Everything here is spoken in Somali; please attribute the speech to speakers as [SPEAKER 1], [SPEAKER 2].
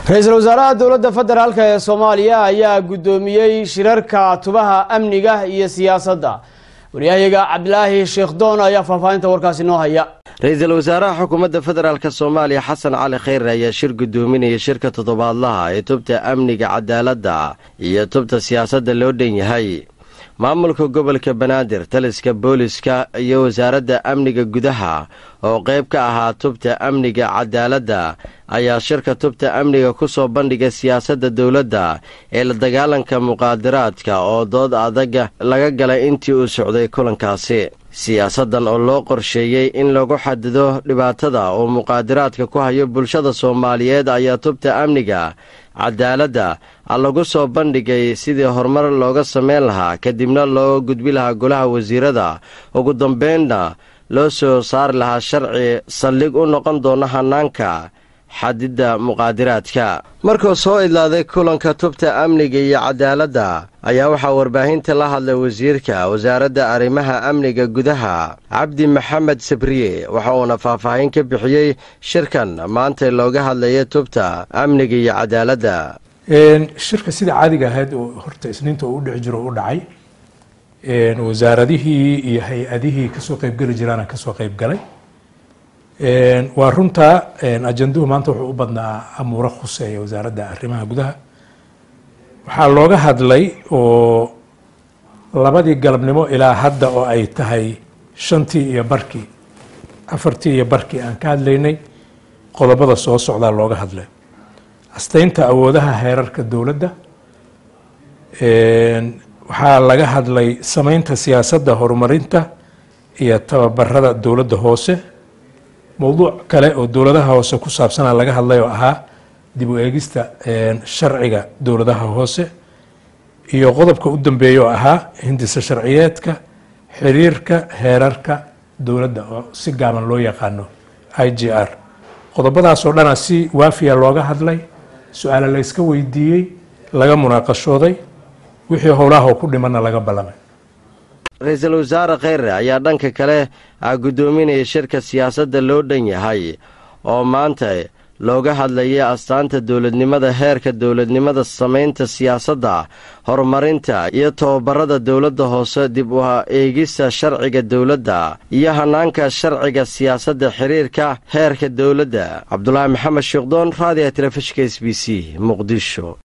[SPEAKER 1] ra-iisul wasaaraha dowladda federaalk ee soomaaliya ayaa guddoomiyey shirarka tubaha amniga iyo siyaasadda waryahayaga cabdilaahi sheekh doon ayaa faahfaahinta warkaasi noo haya
[SPEAKER 2] ra-iisul wasaaraha xukuumadda federaalk soomaaliya xasan cali khayre ayaa shir guddoominaya shirka toddobaadlaha ee tubta amniga cadaaladda iyo tubta siyaasadda loo dhan yahay maamulka gobolka banaadir taliska booliska iyo wasaaradda amniga gudaha oo qayb ka ahaa tubta amniga cadaaladda ayaa shirka tubta amniga ku soo bandhigay siyaasadda dowladda ee la dagaalanka muqaadaraadka oo dood adaga laga galay intii uu socday kulankaasi siyaasaddan oo loo qorsheeyey in lagu xadido dhibaatada uu muqaadaraadka ku hayo bulshada soomaaliyeed ayaa tubta amniga cadaaladda lagu soo bandhigay sidii horumar looga samayn lahaa kadibna loo gudbi lahaa golaha wasiirada ugu dambeynna loo soo saari lahaa sharci saldhig u noqon doona hanaanka xadidda muqaadiraadka markuu soo idlaaday kulanka tubta amniga iyo cadaaladda ayaa waxaa warbaahinta la hadlay wasiirka wasaaradda arrimaha amniga gudaha cabdi maxamed sabriye waxa uuna faahfaahin ka bixiyey shirkan maanta looga hadlaya tubta amniga iyo cadaaladda
[SPEAKER 3] shirka sida caadiga ahayd oo horta isniinta uu udhex jiro u dhacay wasaaradihii iyo hay-adihii kasoo qeybgeli jiraana kasoo qeybgalay waa runta ajanduhu maanta wuxuu u badnaa amuuro khuseeya wasaaradda arrimaha gudaha waxaa looga hadlay oo labadii galabnimo ilaa hadda oo ay tahay shantii iyo barkii afartii iyo barkii aan ka hadlaynay qodobada soo socdaa looga hadlay asteynta awoodaha heerarka dowladda waxaa laga hadlay sameynta siyaasadda horumarinta iyo tababarada dowladda hoose mowduuc kale oo dowladaha hoose ku saabsana laga hadlay oo ahaa dib u eegista sharciga dowladaha hoose iyo qodobka u dambeeya oo ahaa hindisa sharciyeedka xiriirka heerarka dowladda oo si gaaban loo yaqaano i g r qodobadaas oo dhana si waafiya looga hadlay su-aale la yska weydiiyey laga munaaqashooday wixii howlaha ku dhimanna laga ballamay
[SPEAKER 2] ra-iisul wasaare kheyre ayaa dhanka kale ah guddoominaya shirka siyaasadda loo dhan yahay oo maanta looga hadlayay astaanta dowladnimada heerka dowladnimada samaynta siyaasadda horumarinta iyo tababarada dowladda hoose dib u eegista sharciga dowladda iyo hanaanka sharciga siyaasadda xiriirka heerka dowladda cabdulaahi maxamed sheekdoon raadiga telefishinka s b c muqdisho